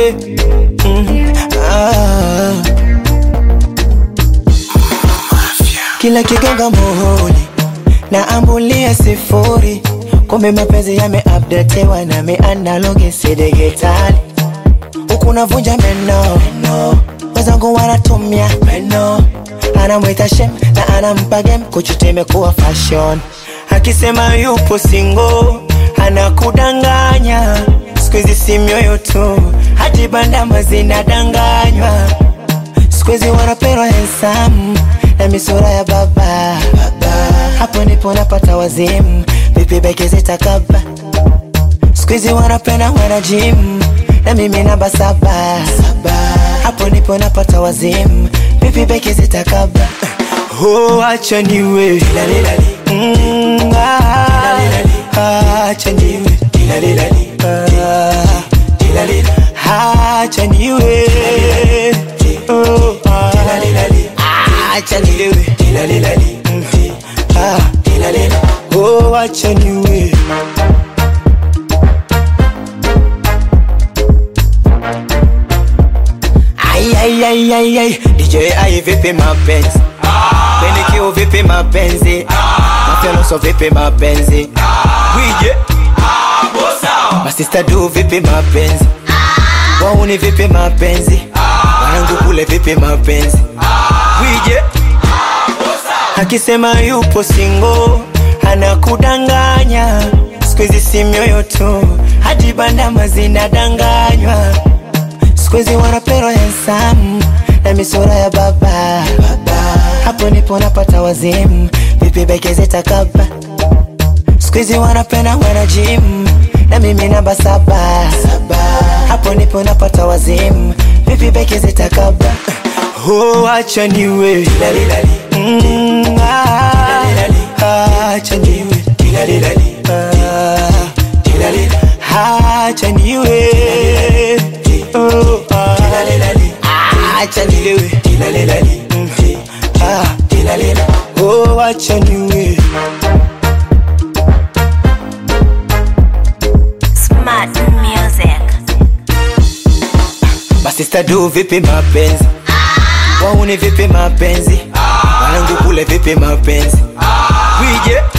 yeah. mm. ah. Kila kigonga muhuri na ambulia sifuri, kumbe mapenzi yameupdatewa na mianalogi si digitali. Huku navunja meno meno, wenzangu wanatumia meno, anamwita shem na anampa game, kuchuta imekuwa fashion. Akisema yupo single anakudanganya, siku hizi si mioyo tu, hadi bandama zinadanganywa siku hizi wanapendwa handsome na misura ya baba, baba. Hapo ndipo napata wazimu, vipi beke zitakaba. Siku hizi wanapenda wana gym na mimi namba saba, saba. Hapo ndipo napata wazimu, vipi beke zitakaba. Oh, acha niwe Mm, ah, acha niwe Ah, acha niwe Oh, ah, acha niwe Mm, ah, oh, acha niwe Ai, ai, ai, ai, ai. DJ ai vipi mapenzi Penikio vipi mapenzi Mafyanoso vipi mapenzi Wije Masista du vipi mapenzi Wauni vipi mapenzi Wanangu kule vipi mapenzi Wije Akisema yupo single Anakudanganya Siku hizi si mioyo tu Hadi bandama zinadanganywa Siku hizi wanapendwa handsome na misura ya baba, baba. Hapo ndipo napata wazimu, vipi beke zitakaba. Siku hizi wanapenda wana gym na mimi namba saba, saba. Hapo ndipo napata wazimu, vipi beke zitakaba. Oh, acha niwe Mm, ah, ah, acha niwe Ah, acha niwe Oh, ah, ah, acha nilewe Mm, ah, oh, acha niwe Smart music. Masista du vipi mapenzi Wauni vipi mapenzi Wanangu kule vipi mapenzi Wije